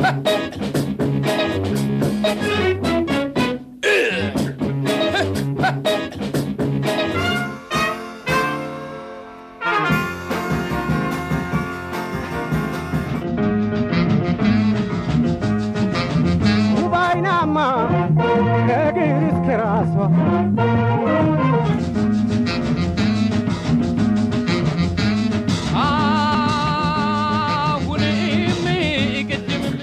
ውባይናማ ከእግር እስከ ራሷ አሁንም ቅድምም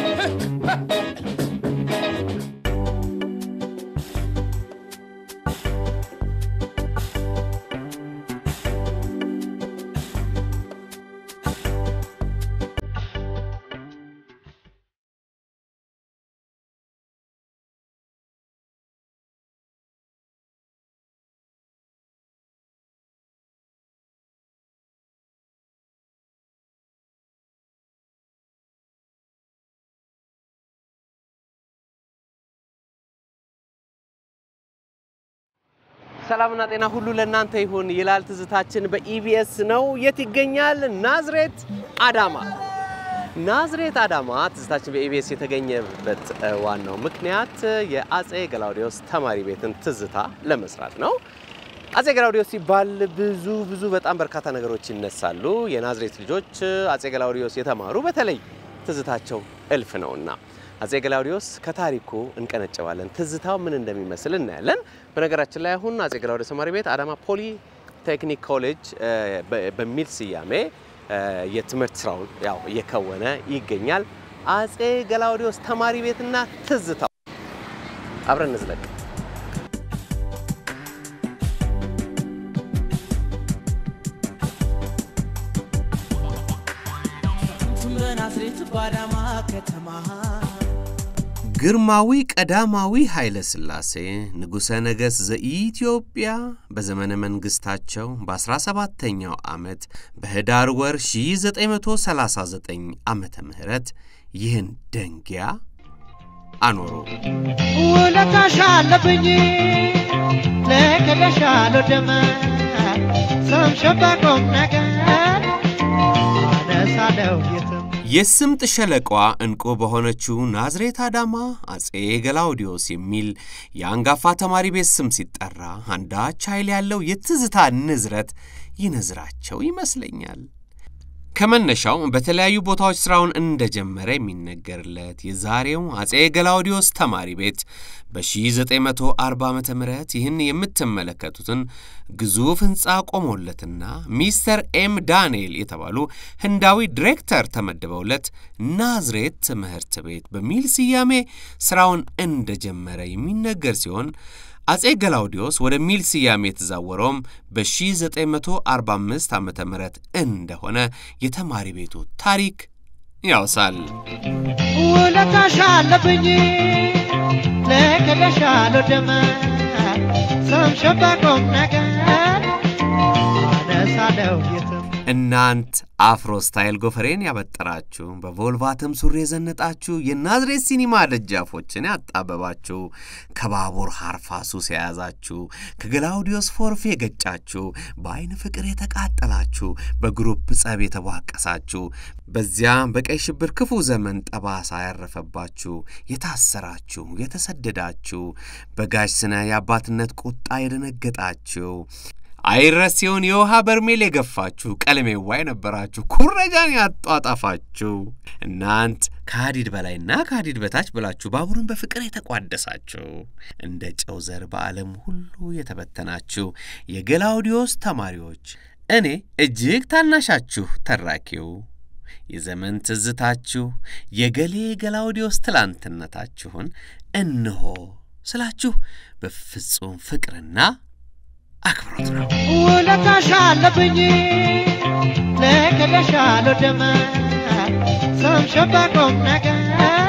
ሰላምና ጤና ሁሉ ለእናንተ ይሁን ይላል ትዝታችን በኢቢኤስ ነው። የት ይገኛል? ናዝሬት አዳማ። ናዝሬት አዳማ ትዝታችን በኢቢኤስ የተገኘበት እ, ዋናው ምክንያት የአጼ ገላውዲዮስ ተማሪ ቤትን ትዝታ ለመስራት ነው። አጼ ገላውዲዮስ ሲባል ብዙ ብዙ በጣም በርካታ ነገሮች ይነሳሉ። የናዝሬት ልጆች አጼ ገላውዲዮስ የተማሩ በተለይ ትዝታቸው እልፍ ነውና አጼ ገላውዲዮስ ከታሪኩ እንቀነጨባለን። ትዝታው ምን እንደሚመስል እናያለን። በነገራችን ላይ አሁን አጼ ገላውዲዮስ ተማሪ ቤት አዳማ ፖሊ ቴክኒክ ኮሌጅ እ, በ- በሚል ስያሜ እ, የትምህርት ስራውን ያው እየከወነ ይገኛል። አጼ ገላውዲዮስ ተማሪ ቤትና ትዝታው አብረን እንዝለቅ። በናዝሬት ባዳማ ከተማ ግርማዊ ቀዳማዊ ኃይለ ሥላሴ ንጉሠ ነገሥት ዘኢትዮጵያ በዘመነ መንግሥታቸው በ17ኛው ዓመት በኅዳር ወር 1939 ዓመተ ምህረት ይህን ደንጊያ አኖሩ። ውለታሽ አለብኝ ለክለሻለሁ ደመ ሰምሸባ ቁም ነገር አነሳለሁ የትም የስምጥ ሸለቋ ዕንቁ በሆነችው ናዝሬት አዳማ አጼ ገላውዲዮስ የሚል የአንጋፋ ተማሪ ቤት ስም ሲጠራ አንዳች ኃይል ያለው የትዝታ ንዝረት ይነዝራቸው ይመስለኛል። ከመነሻው በተለያዩ ቦታዎች ሥራውን እንደጀመረ የሚነገርለት የዛሬው አጼ ገላውዲዮስ ተማሪ ቤት በ1940 ዓ ም ይህን የምትመለከቱትን ግዙፍ ሕንፃ ቆሞለትና ሚስተር ኤም ዳንኤል የተባሉ ህንዳዊ ዲሬክተር ተመድበውለት ናዝሬት ትምህርት ቤት በሚል ስያሜ ሥራውን እንደጀመረ የሚነገር ሲሆን አጼ ገላውዲዮስ ወደሚል ስያሜ የተዛወረውም በ1945 ዓ ም እንደሆነ የተማሪ ቤቱ ታሪክ ያውሳል። ውለታሽ አለብኝ ለክለሻለሁ ደመ ሰምሸባ ቁም ነገር አነሳለሁ የትም እናንት አፍሮ ስታይል ጎፈሬን ያበጠራችሁ በቮልቫትም ሱሪ የዘነጣችሁ የናዝሬት ሲኒማ ደጃፎችን ያጣበባችሁ ከባቡር ሐርፋ ሱስ የያዛችሁ ከገላውዲዮስ ፎርፌ የገጫችሁ በአይን ፍቅር የተቃጠላችሁ በግሩፕ ጸብ የተቧቀሳችሁ በዚያ በቀይ ሽብር ክፉ ዘመን ጠባሳ ያረፈባችሁ የታሰራችሁ የተሰደዳችሁ በጋሽ ስነ የአባትነት ቁጣ የደነገጣችሁ አይረሴውን የውሃ በርሜል የገፋችሁ ቀለሜዋ የነበራችሁ ኩረጃን ያጧጣፋችሁ እናንት ከሀዲድ በላይና ከሀዲድ በታች ብላችሁ ባቡርን በፍቅር የተቋደሳችሁ እንደ ጨው ዘር በዓለም ሁሉ የተበተናችሁ የገላውዲዮስ ተማሪዎች እኔ እጅግ ታናሻችሁ ተራኪው የዘመን ትዝታችሁ የገሌ ገላውዲዮስ ትላንትነታችሁን እንሆ ስላችሁ በፍጹም ፍቅርና አክብሮት ነው። ውለታሽ አለብኝ ለክለሻለሁ ደመ ሰምሸባ ቁም ነገር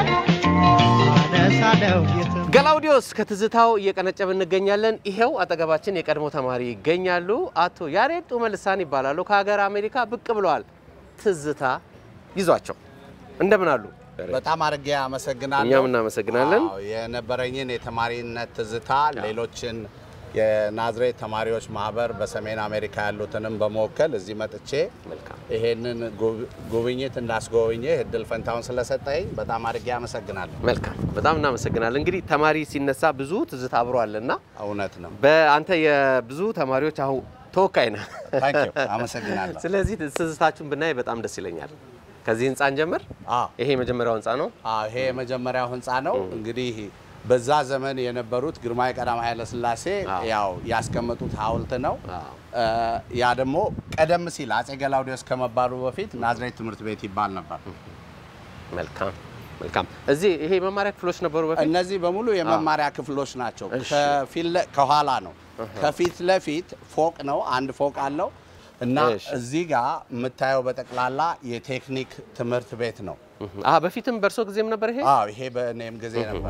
አነሳለሁ የትም ገላውዲዮስ ከትዝታው እየቀነጨብ እንገኛለን። ይሄው አጠገባችን የቀድሞ ተማሪ ይገኛሉ። አቶ ያሬድ ጡመልሳን ይባላሉ። ከሀገር አሜሪካ ብቅ ብለዋል። ትዝታ ይዟቸው እንደምን አሉ? በጣም አድርጌ አመሰግናለሁ። እኛም እናመሰግናለን። አዎ፣ የነበረኝን የተማሪነት ትዝታ ሌሎችን የናዝሬት ተማሪዎች ማህበር በሰሜን አሜሪካ ያሉትንም በመወከል እዚህ መጥቼ መልካም ይሄንን ጉብ- ጉብኝት እንዳስጎበኘህ እድል ፈንታውን ስለሰጠኝ በጣም አድርጌ አመሰግናለሁ። መልካም በጣም እናመሰግናለን። እንግዲህ ተማሪ ሲነሳ ብዙ ትዝታ አብሮ አለና እውነት ነው። በአንተ የብዙ ተማሪዎች አሁን ተወካይ ነህ። ታንኪዩ አመሰግናለሁ። ስለዚህ ትዝታችሁን ብናይ በጣም ደስ ይለኛል። ከዚህ ህንፃ እንጀምር። አዎ ይሄ የመጀመሪያው ህንፃ ነው። አዎ ይሄ የመጀመሪያው ህንፃ ነው። እንግዲህ በዛ ዘመን የነበሩት ግርማዊ ቀዳማዊ ኃይለ ሥላሴ አዎ። ያው ያስቀመጡት ሐውልት ነው። አዎ። እ፣ ያ ደግሞ ቀደም ሲል አጼ ገላውዴዎስ ከመባሉ በፊት ናዝሬት ትምህርት ቤት ይባል ነበር። መልካም መልካም። እዚህ ይሄ መማሪያ ክፍሎች ነበሩ በፊት። እነዚህ በሙሉ የመማሪያ ክፍሎች ናቸው። እሺ። ከፊት ለ- ከኋላ ነው። ከፊት ለፊት ፎቅ ነው፣ አንድ ፎቅ አለው እና እሺ። እዚህ ጋር የምታየው በጠቅላላ የቴክኒክ ትምህርት ቤት ነው። አሀ በፊትም በእርሶ ጊዜም ነበር ይሄ። አዎ ይሄ በእኔም ጊዜ ነበር።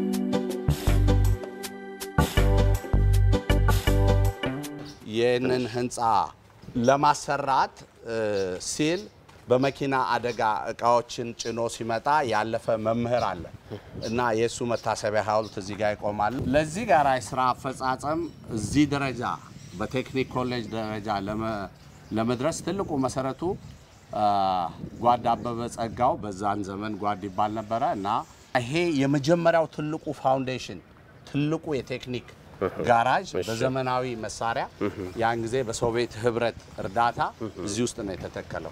ይህንን ህንፃ ለማሰራት እ፣ ሲል በመኪና አደጋ እቃዎችን ጭኖ ሲመጣ ያለፈ መምህር አለ እና የእሱ መታሰቢያ ሐውልት እዚህ ጋር ይቆማል። ለዚህ ጋር የስራ አፈጻጸም እዚህ ደረጃ በቴክኒክ ኮሌጅ ደረጃ ለመ- ለመድረስ ትልቁ መሰረቱ አ፣ ጓድ አበበ ጸጋው በዛን ዘመን ጓድ ይባል ነበረ እና ይሄ የመጀመሪያው ትልቁ ፋውንዴሽን ትልቁ የቴክኒክ ጋራጅ በዘመናዊ መሳሪያ ያን ጊዜ በሶቪየት ህብረት እርዳታ እዚህ ውስጥ ነው የተተከለው።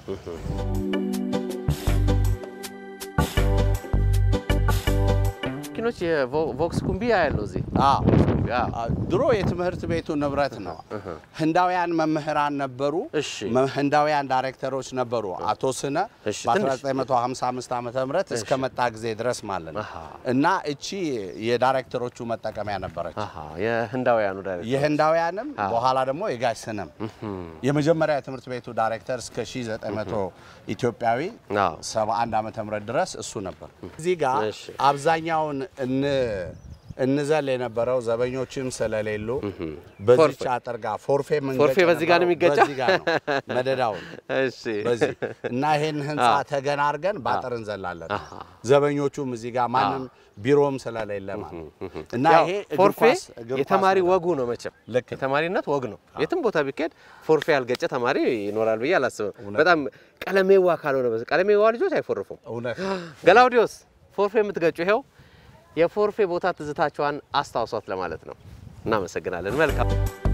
መኪኖች የቮክስ ኩምቢ ያለው እዚህ አዎ። ኩምቢ፣ አዎ። አ፣ ድሮ የትምህርት ቤቱ ንብረት ነው። ህንዳውያን መምህራን ነበሩ። እሺ። መ- ህንዳውያን ዳይሬክተሮች ነበሩ። አቶ ስነ እሺ፣ ትንሽ። በ1955 ዓመተ ምህረት እስከ መጣ ጊዜ ድረስ ማለት ነው አሃ። እና እቺ የዳይሬክተሮቹ መጠቀሚያ ነበረች። አሀ የህንዳውያኑ ዳይሬክተር የህንዳውያንም አዎ። በኋላ ደግሞ የጋሽ ስነም የመጀመሪያ የትምህርት ቤቱ ዳይሬክተር እስከ 1900 ኢትዮጵያዊ አዎ። 71 ዓመተ ምህረት ድረስ እሱ ነበር። እዚህ ጋር እሺ። አብዛኛውን እን እንዘል የነበረው ዘበኞችም ስለሌሉ በዚች ፎርፌ። አጥር ጋር ፎርፌ መንገጫ ፎርፌ በዚህ ጋር ነው ነበረው። የሚገጨው? በዚህ ጋር ነው መደዳውን እሺ በዚህ እና ይሄን ህንፃ ተገና አድርገን በአጥር እንዘላለን። ዘበኞቹም እዚህ ጋር ማንም ቢሮም ስለሌለ ማለት ነው። እና ያው ይሄ እግር ፎርፌ ኳስ- እግር ኳስ የተማሪ ነገር ወጉ ነው መቼም ልክ ነው። የተማሪነት ወግ ነው። የትም ቦታ ቢካሄድ ፎርፌ ያልገጨ ተማሪ ይኖራል ብዬ አላስብም። በጣም ቀለሜዋ ካልሆነ በስ ቀለሜዋ ልጆች አይፎርፉም። እውነት ገላውዲዮስ ፎርፌ የምትገጩ ይኸው የፎርፌ ቦታ ትዝታቸዋን አስታውሷት ለማለት ነው። እናመሰግናለን። መልካም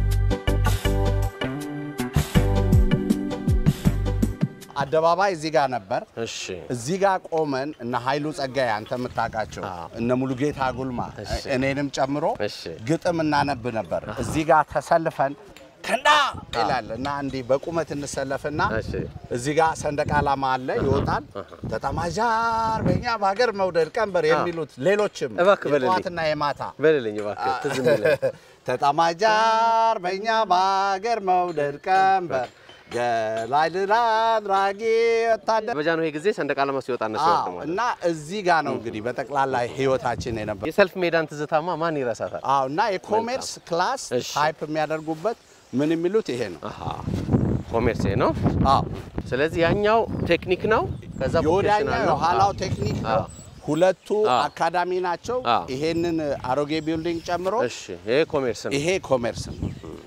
አደባባይ እዚህ ጋር ነበር። እሺ እዚህ ጋር ቆመን እነ ኃይሉ ጸጋዬ አንተ የምታውቃቸው አዎ። እነ ሙሉጌታ ጉልማ እሺ። እኔንም ጨምሮ እሺ። ግጥም እናነብ ነበር። እዚህ ጋር ተሰልፈን ከንዳ ይላል እና እንዲህ በቁመት እንሰለፍና እሺ እዚህ ጋር ሰንደቅ ዓላማ አለ ይወጣል። ተጠማጃር በእኛ በሀገር መውደድ ቀንበር የሚሉት ሌሎችም እባክህ በልልኝ። የጠዋትና የማታ በልልኝ እባክህ ትዝ የሚለኝ ተጠማጃር በእኛ በሀገር መውደድ ቀንበር ገላይ ድል አድራጊ ወታደር በጃንሆይ ጊዜ ሰንደቅ ዓላማ ሲወጣ እነሱ አዎ፣ ይወርዱ ማለት እና እዚህ ጋር ነው እንግዲህ በጠቅላላ ህይወታችን የነበር የሰልፍ ሜዳን ትዝታማ ማን ይረሳታል? አዎ እና የኮሜርስ ክላስ እሺ። ታይፕ የሚያደርጉበት ምን የሚሉት ይሄ ነው። አሃ ኮሜርስ ነው። አዎ ስለዚህ ያኛው ቴክኒክ ነው። ከዛ የወዳኛው ቮኬሽናል ነው። የኋላው አዎ። ቴክኒክ አዎ። ነው። ሁለቱ አዎ። አካዳሚ ናቸው። አዎ። ይሄንን አሮጌ ቢልዲንግ ጨምሮ እሺ ይሄ ኮሜርስ ነው። ይሄ ኮሜርስ ነው።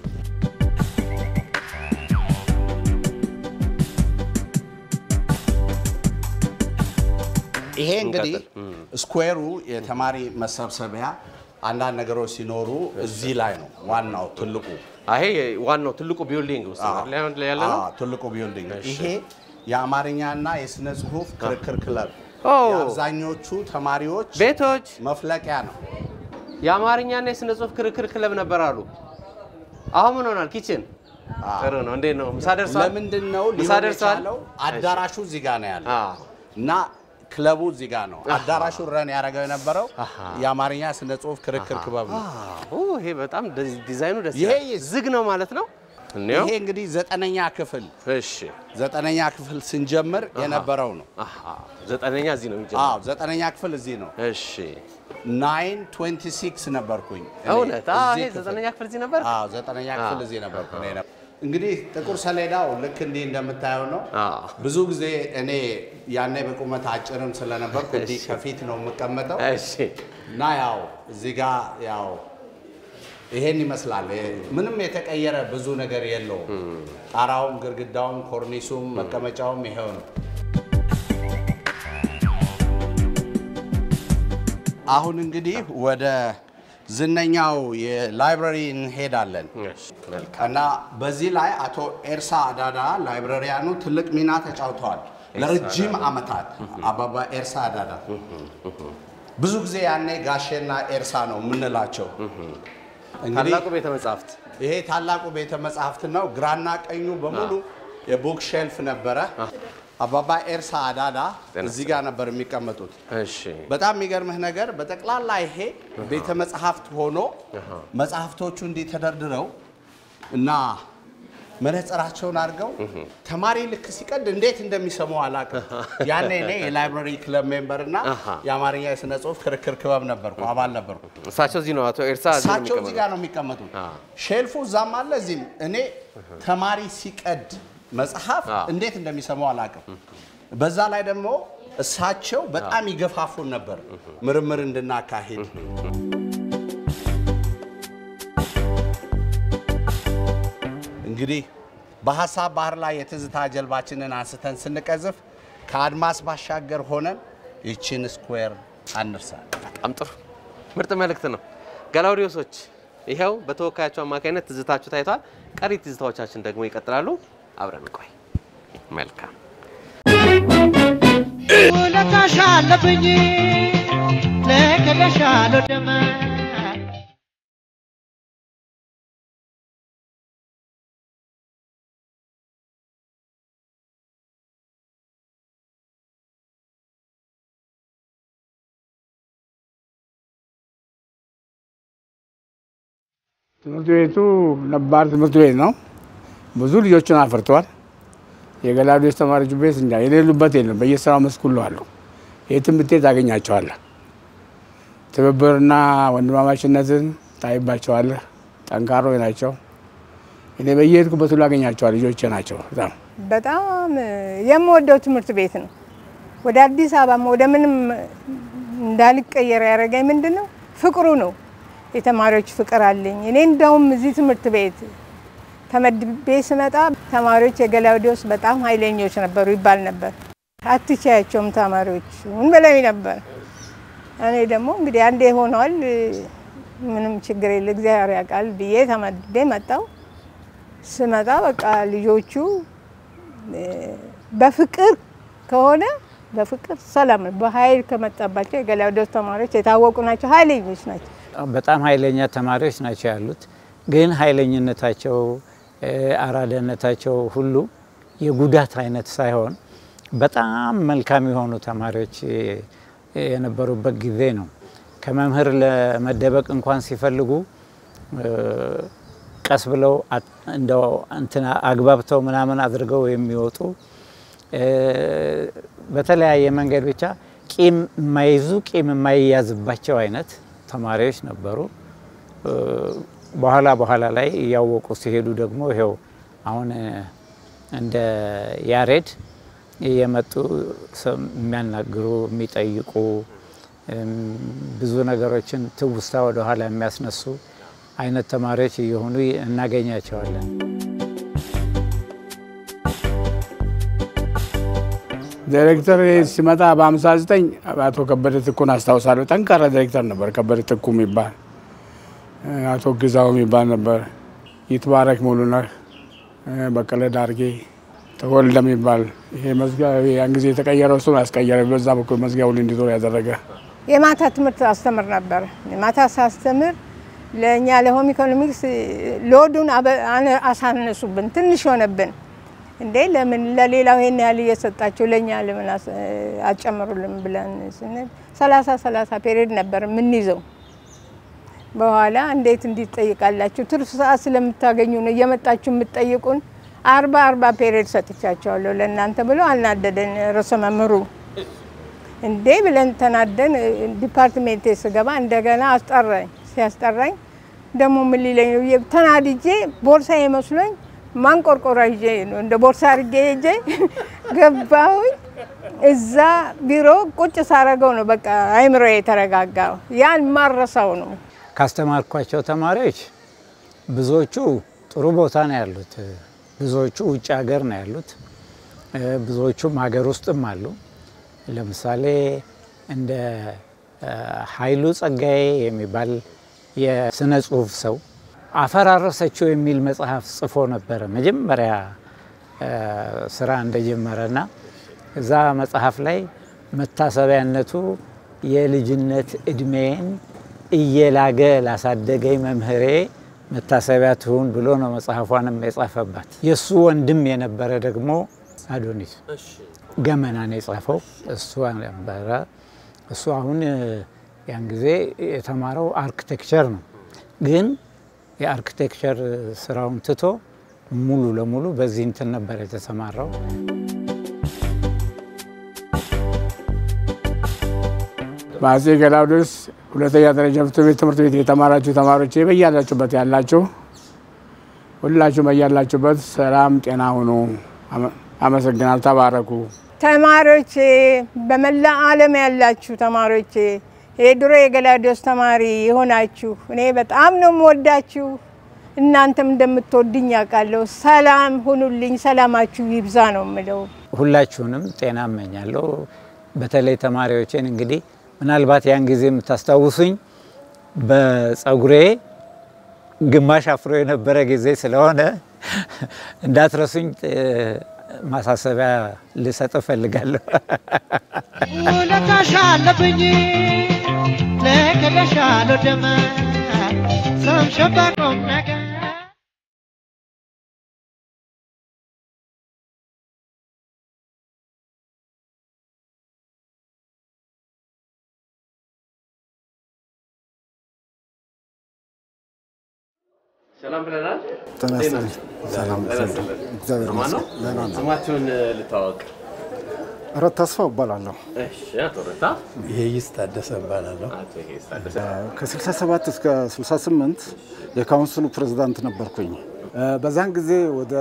ይሄ እንግዲህ ስኩዌሩ የተማሪ መሰብሰቢያ አንዳንድ ነገሮች ሲኖሩ እዚህ ላይ ነው ዋናው ትልቁ አይ ይሄ ዋናው ትልቁ ቢልዲንግ ውስጥ ነው አይደል አሁን ያለ ነው። አዎ፣ ትልቁ ቢልዲንግ ይሄ የአማርኛና የስነ ጽሁፍ ክርክር ክለብ ኦ የአብዛኞቹ ተማሪዎች ቤቶች መፍለቂያ ነው። የአማርኛና የስነ ጽሁፍ ክርክር ክለብ ነበር አሉ። አሁን ምን ሆናል? ኪችን ጥሩ ነው። እንዴት ነው? ምሳ ደርሷል? ለምንድን ነው ምሳ ሊሆን ደርሷል? የቻለው? አዳራሹ እዚህ ጋር ነው ያለው አዎ። እና ክለቡ እዚህ ጋር ነው። አዳራሹ ረን ያደረገው የነበረው የአማርኛ ስነ ጽሁፍ ክርክር ክበብ ነው። ኦ ይሄ በጣም ዲ- ዲዛይኑ ደስ ይሄ ይላል። ይስ- ዝግ ነው ማለት ነው። እንየው። ይሄ እንግዲህ ዘጠነኛ ክፍል እሺ ዘጠነኛ ክፍል ስንጀምር የነበረው ነው። አሃ ዘጠነኛ እዚህ ነው የሚጀምረው። አዎ ዘጠነኛ ክፍል እዚህ ነው። እሺ ናይን ትዌንቲ ሲክስ ነበርኩኝ እኔ እውነት? አዎ እዚህ ይሄ ክፍል። ዘጠነኛ ክፍል እዚህ ነበር። አዎ ዘጠነኛ ክፍል እዚህ ነበርኩ እኔ ነበር። እንግዲህ ጥቁር ሰሌዳው ልክ እንዲህ እንደምታየው ነው። አዎ። ብዙ ጊዜ እኔ ያኔ በቁመት አጭርም ስለነበርኩ እንዲህ ከፊት ነው የምቀመጠው እሺ እና ያው እዚህ ጋር ያው ይሄን ይመስላል። ይሄ ምንም የተቀየረ ብዙ ነገር የለውም። ጣራውም፣ ግድግዳውም፣ ኮርኒሱም፣ መቀመጫውም ይሄው ነው። አሁን እንግዲህ ወደ ዝነኛው የላይብረሪ እንሄዳለን እና በዚህ ላይ አቶ ኤርሳ አዳዳ ላይብረሪያኑ ትልቅ ሚና ተጫውተዋል ለረጅም ዓመታት። አባባ ኤርሳ አዳዳ ብዙ ጊዜ ያኔ ጋሼና ኤርሳ ነው የምንላቸው። እንግዲህ ታላቁ ቤተ መጻሕፍት ይሄ ታላቁ ቤተ መጻሕፍት ነው። ግራና ቀኙ በሙሉ የቡክ ሼልፍ ነበረ። አባባ ኤርሳ አዳዳ እዚህ ጋር ነበር የሚቀመጡት። እሺ በጣም የሚገርምህ ነገር በጠቅላላ ይሄ ቤተ መጽሐፍት ሆኖ መጽሐፍቶቹ እንዲህ ተደርድረው እና መነጽራቸውን አድርገው ተማሪ ልክ ሲቀድ እንዴት እንደሚሰሙ አላውቅም። ያኔ እኔ የላይብራሪ ክለብ ሜምበር እና አሃ። የአማርኛ የሥነ ጽሑፍ ክርክር ክበብ ነበርኩ፣ አባል ነበርኩ። እሳቸው እዚህ ነው አቶ ኤርሳ እዚህ ነው እሳቸው እዚህ የሚቀመጡት። ጋር ነው የሚቀመጡት። አ። ሼልፉ እዛም አለ እዚህም። እኔ ተማሪ ሲቀድ መጽሐፍ አ። እንዴት እንደሚሰማው አላውቅም። በዛ ላይ ደግሞ እሳቸው በጣም ይገፋፉን ነበር ምርምር እንድናካሂድ። እንግዲህ በሀሳብ ባህር ላይ የትዝታ ጀልባችንን አንስተን ስንቀዝፍ ከአድማስ ባሻገር ሆነን ይችን ስኩዌር አንርሳ። በጣም ጥሩ ምርጥ መልእክት ነው። ገላውዲዮሶች ይኸው በተወካያቸው አማካኝነት ትዝታችሁ ታይቷል። ቀሪ ትዝታዎቻችን ደግሞ ይቀጥላሉ። አብረን ቆይ። መልካም ውለታሽ አለብኝ ልክልሻለሁ ደመ ትምህርት ቤቱ ነባር ትምህርት ቤት ነው። ብዙ ልጆችን አፍርቷል። የገላውዴዎስ ተማሪዎች ቤት እንጃ የሌሉበት የለም። በየስራው መስክ ሁሉ አሉ። የትም ብትሄድ ታገኛቸዋለህ። ትብብርና ወንድማማችነትን ታይባቸዋለህ። ጠንካሮች ናቸው። እኔ በየሄድኩበት ሁሉ አገኛቸዋል። ልጆቼ ናቸው በጣም በጣም የምወደው ትምህርት ቤት ነው። ወደ አዲስ አበባም ወደ ምንም እንዳልቀየር ያደረገኝ ምንድን ነው? ፍቅሩ ነው። የተማሪዎች ፍቅር አለኝ። እኔ እንደውም እዚህ ትምህርት ቤት ተመድቤ ስመጣ ተማሪዎች የገላውዴዎስ በጣም ኃይለኞች ነበሩ ይባል ነበር። አትቻያቸውም ተማሪዎች ምን በላይ ነበር። እኔ ደግሞ እንግዲህ አንዴ ሆነዋል፣ ምንም ችግር የለ እግዚአብሔር ያውቃል ብዬ ተመድቤ መጣው። ስመጣ በቃ ልጆቹ እ፣ በፍቅር ከሆነ በፍቅር ሰላም ነው። በኃይል ከመጣባቸው የገላውዴዎስ ተማሪዎች የታወቁ ናቸው፣ ኃይለኞች ናቸው። በጣም ኃይለኛ ተማሪዎች ናቸው ያሉት። ግን ኃይለኝነታቸው እ፣ አራዳነታቸው ሁሉ የጉዳት አይነት ሳይሆን በጣም መልካም የሆኑ ተማሪዎች እ፣ የነበሩበት ጊዜ ነው። ከመምህር ለመደበቅ እንኳን ሲፈልጉ እ፣ ቀስ ብለው አት- እንደው እንትና አግባብተው ምናምን አድርገው የሚወጡ እ፣ በተለያየ መንገድ ብቻ ቂም የማይዙ ቂም የማይያዝባቸው አይነት ተማሪዎች ነበሩ። እ፣ በኋላ በኋላ ላይ እያወቁ ሲሄዱ ደግሞ ይሄው አሁን እ፣ እንደ ያሬድ የመጡ ሰው የሚያናግሩ የሚጠይቁ እም፣ ብዙ ነገሮችን ትውስታ ወደኋላ የሚያስነሱ አይነት ተማሪዎች እየሆኑ እናገኛቸዋለን። ዳይሬክተር ሲመጣ በ59 አቶ ከበደ ትኩን አስታውሳለሁ። ጠንካራ ዳይሬክተር ነበር ከበደ ትኩ የሚባል አቶ ግዛው የሚባል ነበር። ይትባረክ ሙሉነህ፣ በቀለ ዳርጌ፣ ተወልደ የሚባል ይሄ መዝጊያ ያን ጊዜ የተቀየረው እሱን አስቀየረ። በዛ በኩል መዝጊያውን እንዲዞር ያደረገ የማታ ትምህርት አስተምር ነበር። የማታ ሳስተምር ለእኛ ለሆም ኢኮኖሚክስ ሎዱን አበ- አነ- አሳነሱብን፣ ትንሽ ሆነብን። እንዴ ለምን ለሌላው ይሄን ያህል እየሰጣቸው ለእኛ ለምን አስ- አትጨምሩልን ብለን ስንል ሰላሳ ሰላሳ ፔሪድ ነበር የምንይዘው። በኋላ እንዴት እንዲጠይቃላችሁ ትርፍ ሰዓት ስለምታገኙ ነው እየመጣችሁ የምትጠይቁን። አርባ አርባ ፔሪድ ሰጥቻቸዋለሁ ለእናንተ ብሎ አልናደደን ርዕሰ መምህሩ። እንዴ ብለን ተናደን ዲፓርትሜንቴ ስገባ እንደገና አስጠራኝ። ሲያስጠራኝ ደግሞ ምን ሊለኝ ነው ብዬ ተናድጄ ቦርሳ መስሎኝ ማንቆርቆራ ይዤ ነው እንደ ቦርሳ አድርጌ ሄጄ ገባሁኝ። እዛ ቢሮ ቁጭ ሳረገው ነው በቃ አይምሮ የተረጋጋው። ያን ማረሳው ነው። ካስተማርኳቸው ተማሪዎች ብዙዎቹ ጥሩ ቦታ ነው ያሉት። ብዙዎቹ ውጭ ሀገር ነው ያሉት። እ፣ ብዙዎቹም ሀገር ውስጥም አሉ። ለምሳሌ እንደ እ፣ ኃይሉ ጸጋዬ የሚባል የስነ ጽሁፍ ሰው አፈራረሰችው የሚል መጽሐፍ ጽፎ ነበረ መጀመሪያ እ፣ ስራ እንደጀመረና እዛ መጽሐፍ ላይ መታሰቢያነቱ የልጅነት እድሜን እየላገ ላሳደገኝ መምህሬ መታሰቢያ ትሁን ብሎ ነው መጽሐፏንም የጻፈባት። የእሱ ወንድም የነበረ ደግሞ አዶኒስ ገመናን የጻፈው እሱ ነበረ። እሱ አሁን እ፣ ያን ጊዜ የተማረው አርክቴክቸር ነው። ግን የአርክቴክቸር ስራውን ትቶ ሙሉ ለሙሉ በዚህ እንትን ነበር የተሰማራው። በአጼ ገላውዴዎስ ሁለተኛ ደረጃ ትምህርት ቤት ትምህርት ቤት የተማራችሁ ተማሪዎች በያላችሁበት ያላችሁ ሁላችሁ በያላችሁበት ሰላም ጤና ሁኑ። አመ- አመሰግናል። ተባረኩ። ተማሪዎቼ በመላ ዓለም ያላችሁ ተማሪዎቼ የድሮ የገላውዴዎስ ተማሪ የሆናችሁ እኔ በጣም ነው የምወዳችሁ። እናንተም እንደምትወድኝ ያውቃለሁ። ሰላም ሁኑልኝ። ሰላማችሁ ይብዛ ነው የምለው። ሁላችሁንም ጤና እመኛለሁ። በተለይ ተማሪዎቼን እንግዲህ ምናልባት ያን ጊዜ የምታስታውሱኝ በጸጉሬ ግማሽ አፍሮ የነበረ ጊዜ ስለሆነ እንዳትረሱኝ እ፣ ማሳሰቢያ ልሰጥ እፈልጋለሁ። ውለታሽ አለብኝ ልክልሻለሁ ደመ ሰምሸባ ቁም ነገር ሰላም ብለናል። ጤና እንዴት ይስጥልኝ። ናችሁ? ሰላም ጤና ይስጥልኝ። ይስጥልኝ። እግዚአብሔር ሰማን ነው? ይመስገን። ደህና ነው። ስማችሁን እ፣ ልታወቅ። እረት ተስፋ እባላለሁ። እሺ፣ አቶ ረታ ይሄይስ ታደሰ እባላለሁ። አቶ ይሄስ ታደሰ ከ67 እስከ 68 የካውንስሉ ፕሬዝዳንት ነበርኩኝ። እ፣ በዛን ጊዜ ወደ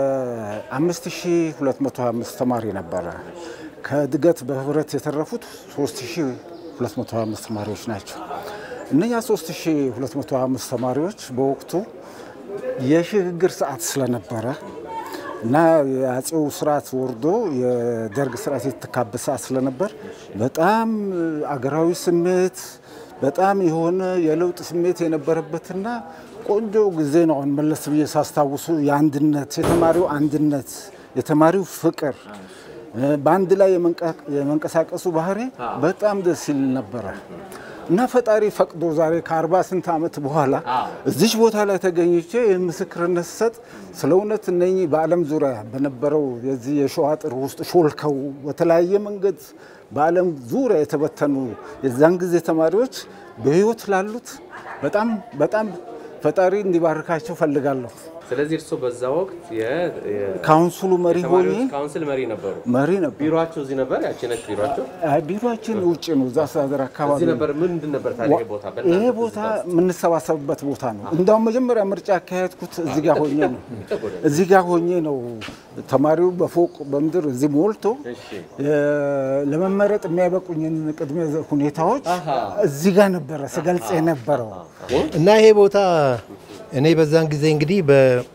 5225 ተማሪ ነበረ። ከእድገት በህብረት የተረፉት 3225 ተማሪዎች ናቸው። እነኛ 3225 ተማሪዎች በወቅቱ የሽግግር ሰዓት ስለነበረ እና የአጼው ስርዓት ወርዶ የደርግ ስርዓት የተካበት ሰዓት ስለነበር በጣም አገራዊ ስሜት በጣም የሆነ የለውጥ ስሜት የነበረበትና ቆንጆ ጊዜ ነው። አሁን መለስ ብዬ ሳስታውሱ የአንድነት የተማሪው አንድነት የተማሪው ፍቅር እ፣ በአንድ ላይ የመንቀ- የመንቀሳቀሱ ባህሪ በጣም ደስ ይል ነበረ እና ፈጣሪ ፈቅዶ ዛሬ ከአርባ ስንት ዓመት በኋላ እዚች ቦታ ላይ ተገኝቼ ይህን ምስክርነት ስሰጥ ስለ እውነት እነኚህ በዓለም ዙሪያ በነበረው የዚህ የሸዋ አጥር ውስጥ ሾልከው በተለያየ መንገድ በዓለም ዙሪያ የተበተኑ የዛን ጊዜ ተማሪዎች በሕይወት ላሉት በጣም በጣም ፈጣሪ እንዲባርካቸው ፈልጋለሁ። ስለዚህ እርስዎ በዛ ወቅት የ- የ- ካውንስሉ መሪ ሆኜ የተማሪዎች ካውንስል መሪ ነበሩ። መሪ ነበር። ቢሮቸው እዚህ ነበር። ያቺ ነች ቢሮቸው አይ፣ ቢሮአችን ውጭ ነው፣ እዛ አስተዳደር አካባቢ እዚህ ነው። ነበር። ምንድን ነበር ታዲያ ይሄ ቦታ? በእናንተ ይሄ ቦታ የምንሰባሰብበት ቦታ ነው። እንዳውም መጀመሪያ ምርጫ ያካሄድኩት እዚህ ጋር ሆኜ ነው። እዚህ ጋር ሆኜ ነው ተማሪው በፎቅ በምድር እዚህ ሞልቶ እ፣ ለመመረጥ የሚያበቁኝን ቅድመ ሁኔታዎች እዚህ ጋር ነበረ ስገልጽ የነበረው። እና ይሄ ቦታ እኔ በዛን ጊዜ እንግዲህ በ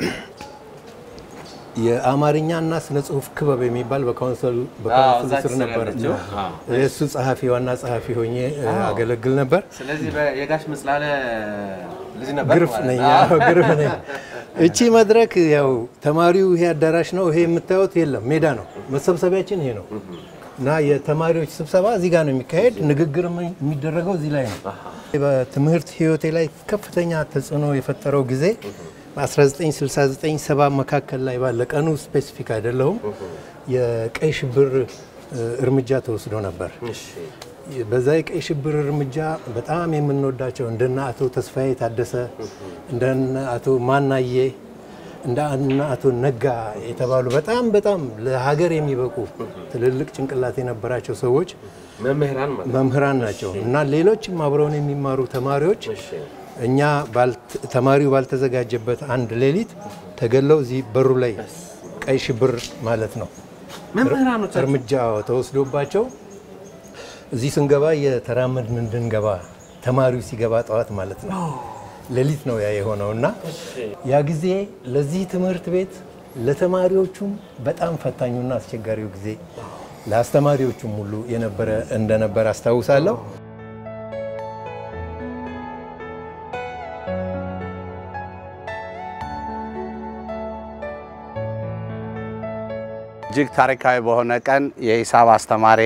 የአማርኛ እና ስነ ጽሁፍ ክበብ የሚባል በካውንስሉ በካውንስሉ እዛች ስር ስር ነበረች። ያለችው። አዎ። የእሱ ጸሐፊ ዋና ጸሐፊ ሆኜ እ፣ አገለግል ነበር። ስለዚህ በ- የጋሽ ምጽላለ ልጅ ነበር ግርፍ ማለት ነኝ፣ ነው። አዎ፣ ግርፍ ነኝ። እቺ መድረክ ያው ተማሪው ይሄ አዳራሽ ነው፣ ይሄ የምታዩት የለም ሜዳ ነው። መሰብሰቢያችን ይሄ ነው እና የተማሪዎች ስብሰባ እዚህ ጋር ነው የሚካሄድ። ንግግር የሚደረገው እዚህ ላይ ነው። በትምህርት ህይወቴ ላይ ከፍተኛ ተጽዕኖ የፈጠረው ጊዜ በ1969 ሰባ መካከል ላይ ባለ ቀኑ ስፔሲፊክ አይደለሁም የቀይ ሽብር እ፣ እርምጃ ተወስዶ ነበር። በዛ የቀይ ሽብር እርምጃ በጣም የምንወዳቸው እንደነ አቶ ተስፋዬ ታደሰ እንደነ አቶ ማናዬ እንደ እነ አቶ ነጋ የተባሉ በጣም በጣም ለሀገር የሚበቁ ትልልቅ ጭንቅላት የነበራቸው ሰዎች መምህራን ማለት ነው። መምህራን ናቸው እና ሌሎችም አብረውን የሚማሩ ተማሪዎች እኛ ባልት- ተማሪው ባልተዘጋጀበት አንድ ሌሊት ተገለው እዚህ በሩ ላይ ቀይ ሽብር ማለት ነው መምህራኖቻችሁ? እርምጃ ተወስዶባቸው እዚህ ስንገባ የተራመድን እንድንገባ ተማሪው ሲገባ ጠዋት ማለት ነው ሌሊት ነው ያ የሆነው እና ያ ጊዜ ለዚህ ትምህርት ቤት ለተማሪዎቹም በጣም ፈታኙና አስቸጋሪው ጊዜ ለአስተማሪዎቹም ሁሉ የነበረ እንደነበረ አስታውሳለሁ። እጅግ ታሪካዊ በሆነ ቀን የሂሳብ አስተማሪ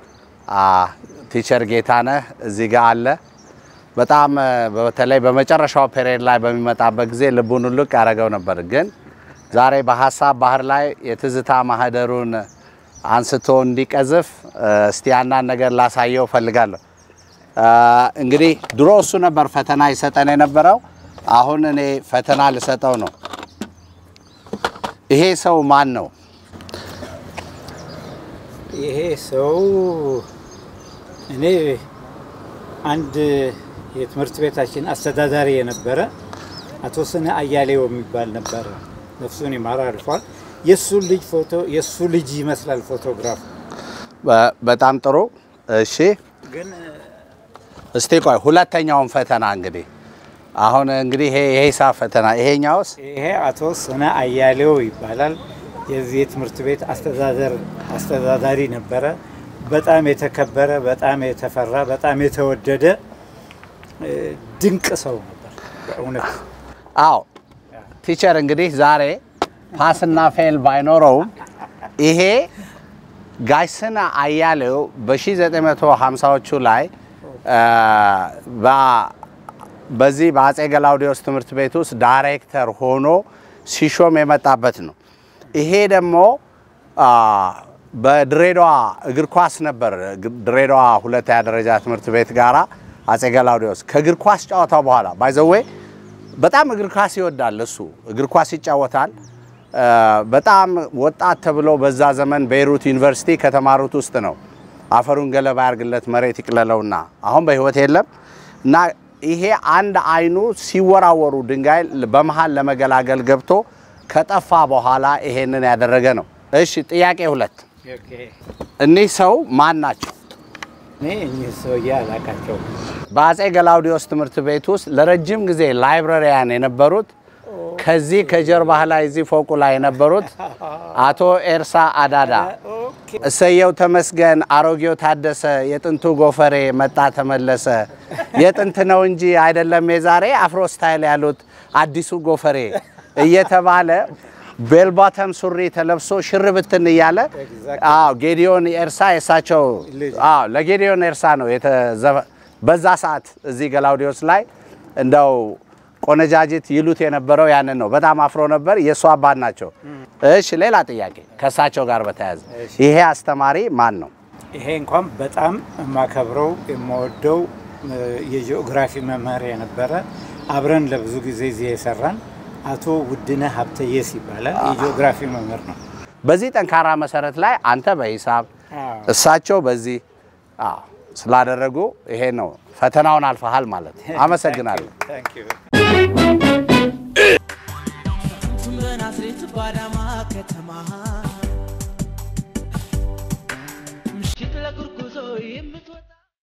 ቲቸር ጌታነህ እዚህ ጋር አለ። በጣም በተለይ በመጨረሻው ፔሪየድ ላይ በሚመጣበት ጊዜ ልቡን ውልቅ ያደረገው ነበር። ግን ዛሬ በሀሳብ ባህር ላይ የትዝታ ማህደሩን አንስቶ እንዲቀዝፍ እስቲ አንዳንድ ነገር ላሳየው ፈልጋለሁ። እንግዲህ ድሮ እሱ ነበር ፈተና ይሰጠን የነበረው። አሁን እኔ ፈተና ልሰጠው ነው። ይሄ ሰው ማን ነው? ይሄ ሰው እኔ አንድ የትምህርት ቤታችን አስተዳዳሪ የነበረ አቶ ስነ አያሌው የሚባል ነበረ። ነፍሱን ይማር አልፏል። የእሱ ልጅ ፎቶ የእሱ ልጅ ይመስላል ፎቶግራፍ። በጣም ጥሩ። እሺ ግን እስቲ ቆይ ሁለተኛውን ፈተና እንግዲህ አሁን እንግዲህ ይሄ የሂሳብ ፈተና ይሄኛውስ ይሄ አቶ ስነ አያሌው ይባላል። የዚህ የትምህርት ቤት አስተዳደር አስተዳዳሪ ነበረ። በጣም የተከበረ፣ በጣም የተፈራ፣ በጣም የተወደደ ድንቅ ሰው ነበር በእውነት። አዎ ቲቸር እንግዲህ ዛሬ ፓስና ፌል ባይኖረውም ይሄ ጋሽስና አያሌው በ1950ዎቹ ላይ በዚህ በአጼ ገላውዲዮስ ትምህርት ቤት ውስጥ ዳይሬክተር ሆኖ ሲሾም የመጣበት ነው። ይሄ ደግሞ በድሬዳዋ እግር ኳስ ነበር። ድሬዳዋ ሁለተኛ ደረጃ ትምህርት ቤት ጋራ አጼ ገላውዲዮስ ከእግር ኳስ ጨዋታው በኋላ ባይዘዌ በጣም እግር ኳስ ይወዳል እሱ እግር ኳስ ይጫወታል። በጣም ወጣት ተብሎ በዛ ዘመን ቤይሩት ዩኒቨርሲቲ ከተማሩት ውስጥ ነው። አፈሩን ገለባ ያርግለት መሬት ይቅለለውና አሁን በህይወት የለም እና ይሄ አንድ አይኑ ሲወራወሩ ድንጋይ በመሃል ለመገላገል ገብቶ ከጠፋ በኋላ ይሄንን ያደረገ ነው። እሺ ጥያቄ ሁለት እኒህ ሰው ማን ናቸው? እኔ እኚህ ሰውዬ አላቃቸውም። በአጼ ገላውዲዮስ ትምህርት ቤት ውስጥ ለረጅም ጊዜ ላይብረሪያን የነበሩት ከዚህ ከጀርባህ ላይ እዚህ ፎቁ ላይ የነበሩት አቶ ኤርሳ አዳዳ፣ እሰየው ተመስገን፣ አሮጌው ታደሰ፣ የጥንቱ ጎፈሬ መጣ ተመለሰ፣ የጥንት ነው እንጂ አይደለም የዛሬ አፍሮ ስታይል ያሉት አዲሱ ጎፈሬ እየተባለ ቤልባተም ሱሪ ተለብሶ ሽር ብትን እያለ አዎ ጌዲዮን ኤርሳ የእሳቸው አዎ ለጌዲዮን ኤርሳ ነው የተዘፈ- በዛ ሰዓት እዚህ ገላውዲዮስ ላይ እንደው ቆነጃጅት ይሉት የነበረው ያንን ነው። በጣም አፍሮ ነበር። የእሱ አባት ናቸው። እሺ ሌላ ጥያቄ ከእሳቸው ጋር በተያያዘ ይሄ አስተማሪ ማን ነው? ይሄ እንኳን በጣም የማከብረው የምወደው የጂኦግራፊ መምህር የነበረ አብረን ለብዙ ጊዜ እዚህ የሰራን አቶ ውድነህ ሀብተየስ ይባላል። የጂኦግራፊ መምህር ነው። በዚህ ጠንካራ መሰረት ላይ አንተ በሂሳብ አዎ። እሳቸው በዚህ አዎ ስላደረጉ ይሄ ነው ፈተናውን አልፈሃል ማለት ነው። አመሰግናለሁ። Thank you. በናዝሬት ባዳማ ከተማ ምሽት ለጉርጉዞ የምትወጣ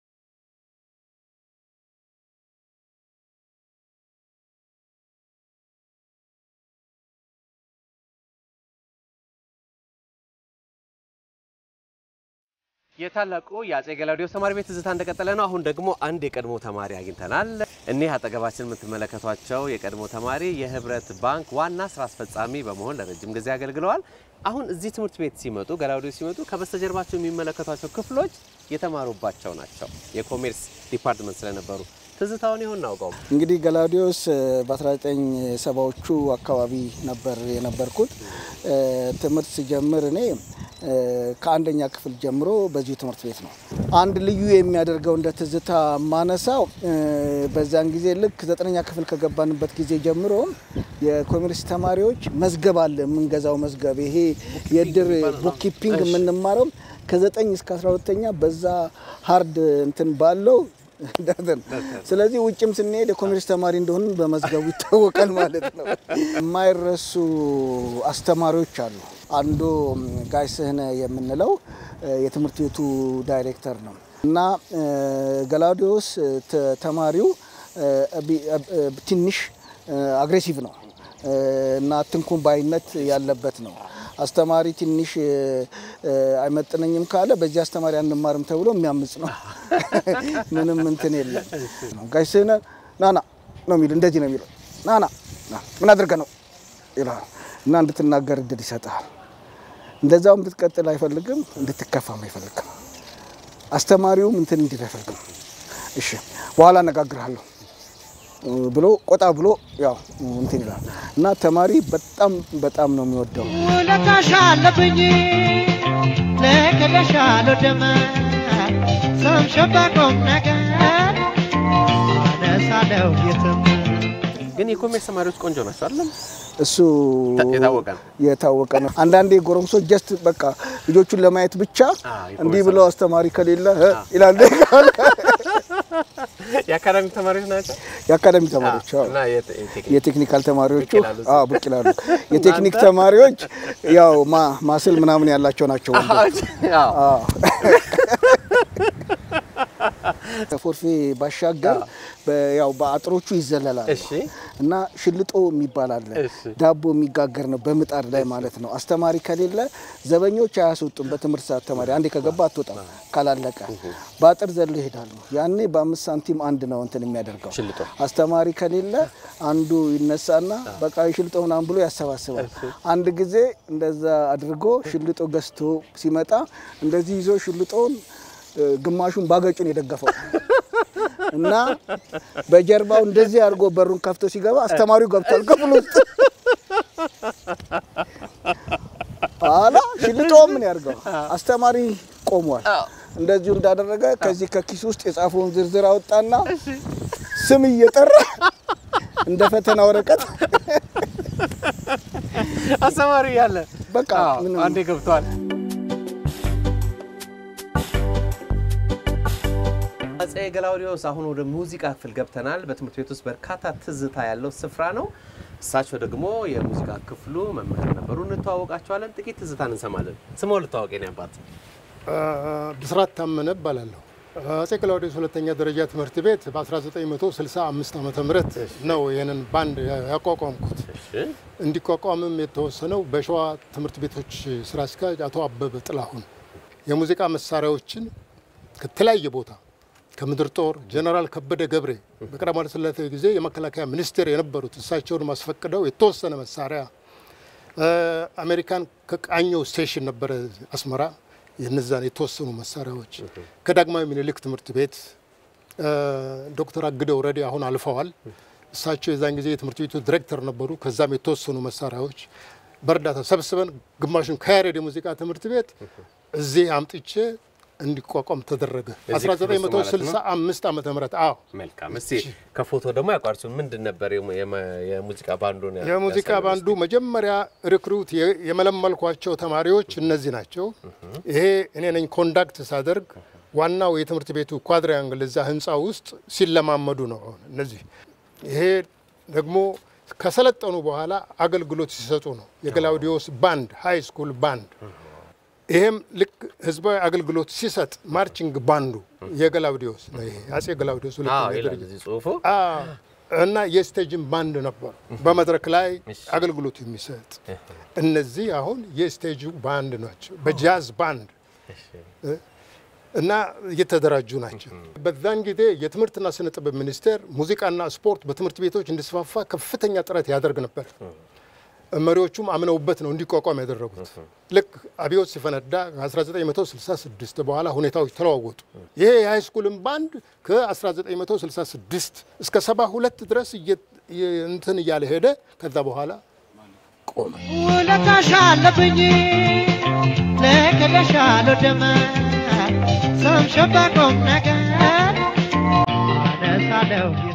የታላቁ የአጼ ገላውዲዮስ ተማሪ ቤት ትዝታ እንደቀጠለ ነው። አሁን ደግሞ አንድ የቀድሞ ተማሪ አግኝተናል። እኒህ አጠገባችን የምትመለከቷቸው የቀድሞ ተማሪ የህብረት ባንክ ዋና ስራ አስፈጻሚ በመሆን ለረጅም ጊዜ አገልግለዋል። አሁን እዚህ ትምህርት ቤት ሲመጡ ገላውዲዮስ ሲመጡ ከበስተጀርባቸው የሚመለከቷቸው ክፍሎች የተማሩባቸው ናቸው። የኮሜርስ ዲፓርትመንት ስለነበሩ ትዝታውን ይሆን እናውቀው። እንግዲህ ገላውዲዮስ በ1970ዎቹ አካባቢ ነበር የነበርኩት። እ፣ ትምህርት ሲጀምር እኔ እ፣ ከአንደኛ ክፍል ጀምሮ በዚሁ ትምህርት ቤት ነው። አንድ ልዩ የሚያደርገው እንደ ትዝታ ማነሳው እ፣ በዛን ጊዜ ልክ ዘጠነኛ ክፍል ከገባንበት ጊዜ ጀምሮ የኮሜርስ ተማሪዎች መዝገብ አለ የምንገዛው መዝገብ ይሄ የእድር ቡክኪፒንግ የምንማረው ከዘጠኝ እስከ አስራ ሁለተኛ በዛ ሀርድ እንትን ባለው ደርዘን ስለዚህ ውጭም ስንሄድ የኮሜርስ ተማሪ እንደሆን በመዝገቡ ይታወቃል ማለት ነው። የማይረሱ አስተማሪዎች አሉ። አንዱ ጋሽ ስህነ የምንለው እ፣ የትምህርት ቤቱ ዳይሬክተር ነው እና እ፣ ገላውዲዮስ ተ- ተማሪው ትንሽ አግሬሲቭ ነው እና አትንኩን ባይነት ያለበት ነው። አስተማሪ ትንሽ አይመጥነኝም ካለ በዚህ አስተማሪ አንማርም ተብሎ የሚያምጽ ነው። ምንም እንትን የለም። ጋሽ ስህነ ናና ነው የሚል እንደዚህ ነው የሚለው ናና ምን አድርገህ ነው ይልሃል እና እንድትናገር እድል ይሰጥሃል። እንደዛው እንድትቀጥል አይፈልግም፣ እንድትከፋም አይፈልግም። አስተማሪውም እንትን እንዲል አይፈልግም። እሺ በኋላ አነጋግርሃለሁ ብሎ ቆጣ ብሎ ያው እንትን ይላል እና ተማሪ በጣም በጣም ነው የሚወደው። ውለታሽ አለብኝ ለከለሻለሁ ደመ ሰምሸባቆም ነገር አነሳለሁ የትም ግን የኮሜርስ ተማሪዎች ቆንጆ ናቸው አይደለም? እሱ የታወቀ ነው። የታወቀ ነው። አንዳንዴ ጎረምሶች ጀስት በቃ ልጆቹን ለማየት ብቻ እንዲህ ብለው አስተማሪ ከሌለ እ ይላል። የአካዳሚ ተማሪዎች ናቸው። የአካዳሚ ተማሪዎች አዎ። እና የተ- የቴክኒክ የቴክኒካል ተማሪዎቹ ብቅ ይላሉ እዚህ። አዎ ብቅ ይላሉ። የቴክኒክ ተማሪዎች ያው ማ ማስል ምናምን ያላቸው ናቸው። ወንዶቹ። አዎ። ከፎርፌ ባሻገር በ- ያው በአጥሮቹ ይዘለላል እና ሽልጦ የሚባል አለ። ዳቦ የሚጋገር ነው በምጣድ ላይ ማለት ነው። አስተማሪ ከሌለ ዘበኞች አያስወጡም። በትምህርት ሰዓት ተማሪ አንዴ ከገባ አትወጣም ካላለቀ በአጥር ዘሎ ይሄዳሉ። ያኔ በአምስት ሳንቲም አንድ ነው እንትን የሚያደርገው አስተማሪ ከሌለ አንዱ ይነሳና በቃ ሽልጦ ምናምን ብሎ ያሰባስባል። አንድ ጊዜ እንደዛ አድርጎ ሽልጦ ገዝቶ ሲመጣ እንደዚህ ይዞ ሽልጦውን እ፣ ግማሹን ባገጩን የደገፈው እና በጀርባው እንደዚህ አድርጎ በሩን ከፍቶ ሲገባ አስተማሪው ገብቷል ክፍል ውስጥ። ኋላ ሽልጦ ምን ያድርገው አስተማሪ ቆሟል። እንደዚሁ እንዳደረገ ከዚህ ከኪስ ውስጥ የጻፈውን ዝርዝር አወጣና ስም እየጠራ እንደ ፈተና ወረቀት አስተማሪ ያለ በቃ ምንም አንዴ ገብቷል። አፄ ገላውዲዮስ አሁን ወደ ሙዚቃ ክፍል ገብተናል። በትምህርት ቤት ውስጥ በርካታ ትዝታ ያለው ስፍራ ነው። እሳቸው ደግሞ የሙዚቃ ክፍሉ መምህር ነበሩ። እንተዋወቃቸዋለን። ጥቂት ትዝታን እንሰማለን። ስሞ ልታወቅ የኔ አባት ብስራት ታመነ እባላለሁ። አፄ ገላውዴዎስ ሁለተኛ ደረጃ ትምህርት ቤት በ1965 ዓ ም ነው ይህንን ባንድ ያቋቋምኩት። እንዲቋቋምም የተወሰነው በሸዋ ትምህርት ቤቶች ስራ አስኪያጅ አቶ አበበ ጥላሁን የሙዚቃ መሳሪያዎችን ከተለያየ ቦታ ከምድር ጦር ጀነራል ከበደ ገብሬ በቀዳማዊ ኃይለ ሥላሴ ጊዜ የመከላከያ ሚኒስቴር የነበሩት እሳቸውን ማስፈቅደው የተወሰነ መሳሪያ እ፣ አሜሪካን ከቃኘው ስቴሽን ነበረ አስመራ የነዛን የተወሰኑ መሳሪያዎች ከዳግማዊ ምኒልክ ትምህርት ቤት እ፣ ዶክተር አግደው ረዲ አሁን አልፈዋል። እሳቸው የዛን ጊዜ የትምህርት ቤቱ ዲሬክተር ነበሩ። ከዛም የተወሰኑ መሳሪያዎች በእርዳታ ሰብስበን ግማሹን ከያሬድ የሙዚቃ ትምህርት ቤት እዚህ አምጥቼ እንዲቋቋም ተደረገ። እዚህ ክፍል ውስጥ ማለት ነው? 1965 ዓመተ ምህረት አዎ መልካም። እስቲ ከፎቶ ደግሞ ያቋርሱን። ምንድን ነበር የሙ- የመ- የሙዚቃ ባንዱን ያ- የሙዚቃ ያሳዩን? ባንዱ መጀመሪያ ሪክሩት የ- የመለመልኳቸው ተማሪዎች እነዚህ ናቸው። ይሄ እኔ ነኝ ኮንዳክት ሳደርግ ዋናው የትምህርት ቤቱ ኳድሪያንግል እዛ ህንፃ ውስጥ ሲለማመዱ ነው። አሁን እነዚህ ይሄ ደግሞ ከሰለጠኑ በኋላ አገልግሎት ሲሰጡ ነው። የገላውዲዮስ ባንድ ሃይ ስኩል ባንድ ይሄም ልክ ህዝባዊ አገልግሎት ሲሰጥ ማርቺንግ ባንዱ የገላውዲዮስ ነው። ይሄ አጼ ገላውዲዮስ አዎ ሁለተኛ ይላል ደረጃ እዚህ ጽሁፉ። አዎ። እና የስቴጅን ባንድ ነበሩ በመድረክ ላይ አገልግሎት የሚሰጥ እነዚህ አሁን የስቴጁ ባንድ ናቸው። በጃዝ ባንድ እ፣ እና እየተደራጁ ናቸው። በዛን ጊዜ የትምህርትና ስነ ጥበብ ሚኒስቴር ሙዚቃና ስፖርት በትምህርት ቤቶች እንዲስፋፋ ከፍተኛ ጥረት ያደርግ ነበር። መሪዎቹም አምነውበት ነው እንዲቋቋም ያደረጉት። ልክ አብዮት ሲፈነዳ ከ1966 በኋላ ሁኔታዎች ተለዋወጡ። ይሄ የሃይስኩልን ባንድ ከ1966 እስከ 72 ድረስ እየ- እየ- እንትን እያለ ሄደ። ከዛ በኋላ ቆመ። ውለታሽ አለብኝ ለከለሻለሁ ደመ ሰምሸባቆም ነገር አነሳለሁ የትም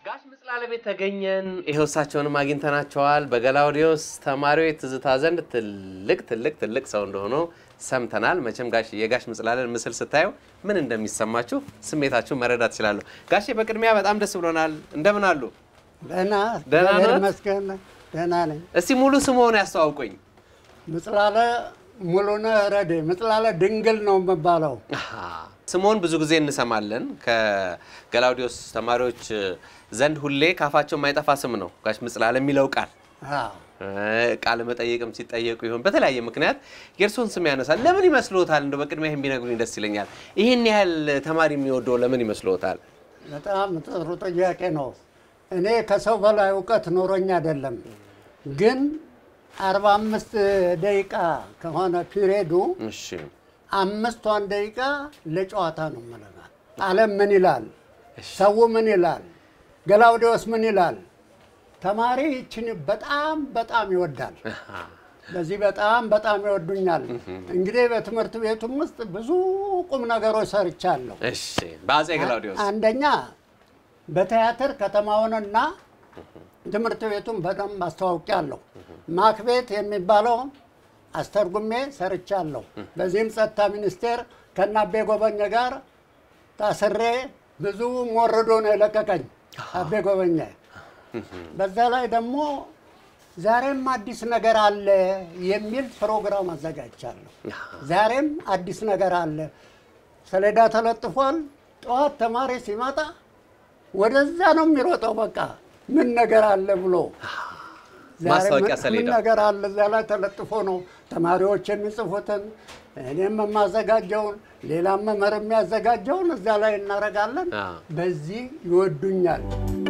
ጋሽ ምጽላለ ቤት ተገኘን። ይኸው እሳቸውንም አግኝተናቸዋል። በገላውዲዮስ ተማሪዎች ትዝታ ዘንድ ትልቅ ትልቅ ትልቅ ሰው እንደሆኑ ሰምተናል። መቼም ጋሽ የጋሽ ምጽላለን ምስል ስታዩ ምን እንደሚሰማችሁ ስሜታችሁን መረዳት ትችላለሁ። ጋሼ በቅድሚያ በጣም ደስ ብሎናል። እንደምን አሉ? ደህና ደህና እግዚአብሔር ነዎት? ይመስገን ደህና ነኝ። እስቲ ሙሉ ስምዎን ያስተዋውቁኝ። ምጽላለ ሙሉነህ ረዴ ምጽላለ ድንግል ነው የምባለው። ስምዎን ብዙ ጊዜ እንሰማለን ከገላውዲዮስ ተማሪዎች ዘንድ ሁሌ ካፋቸው የማይጠፋ ስም ነው ጋሽ ምጽላለ የሚለው ቃል አዎ። ቃለ መጠየቅም ሲጠየቁ ይሆን በተለያየ ምክንያት የእርስዎን ስም ያነሳል። ለምን ይመስልዎታል? እንደው በቅድሚያ ይህን ቢነግሩኝ ደስ ይለኛል። ይህን ያህል ተማሪ የሚወደው ለምን ይመስልዎታል? በጣም ጥሩ ጥያቄ ነው። እኔ ከሰው በላይ እውቀት ኖሮኝ አይደለም፣ ግን አርባ አምስት ደቂቃ ከሆነ ፒሬዱ እሺ አምስቷን ደቂቃ ለጨዋታ ነው የምለናል። ዓለም ምን ይላል፣ ሰው ምን ይላል፣ ገላውዴዎስ ምን ይላል። ተማሪ ይችን በጣም በጣም ይወዳል። በዚህ በጣም በጣም ይወዱኛል። እንግዲህ በትምህርት ቤቱም ውስጥ ብዙ ቁም ነገሮች ሰርቻለሁ። እሺ በአፄ ገላውዲዮስ አንደኛ በቲያትር ከተማውንና ትምህርት ቤቱን በደንብ አስተዋውቂያለሁ። ማክቤት የሚባለው አስተርጉሜ ሰርቻለሁ። በዚህም ጸጥታ ሚኒስቴር ከናቤ ጎበኘ ጋር ታስሬ ብዙ ሞርዶ ነው የለቀቀኝ አቤ ጎበኘ። በዛ ላይ ደግሞ ዛሬም አዲስ ነገር አለ የሚል ፕሮግራም አዘጋጅቻለሁ። ዛሬም አዲስ ነገር አለ፣ ሰሌዳ ተለጥፏል። ጠዋት ተማሪ ሲመጣ ወደዛ ነው የሚሮጠው። በቃ ምን ነገር አለ ብሎ ዛሬ ማስታወቂያ ምን- ሰሌዳ። ምን ነገር አለ እዛ ላይ ተለጥፎ ነው ተማሪዎች የሚጽፉትን እኔም የማዘጋጀውን ሌላም መምህር የሚያዘጋጀውን እዛ ላይ እናደርጋለን። በዚህ ይወዱኛል።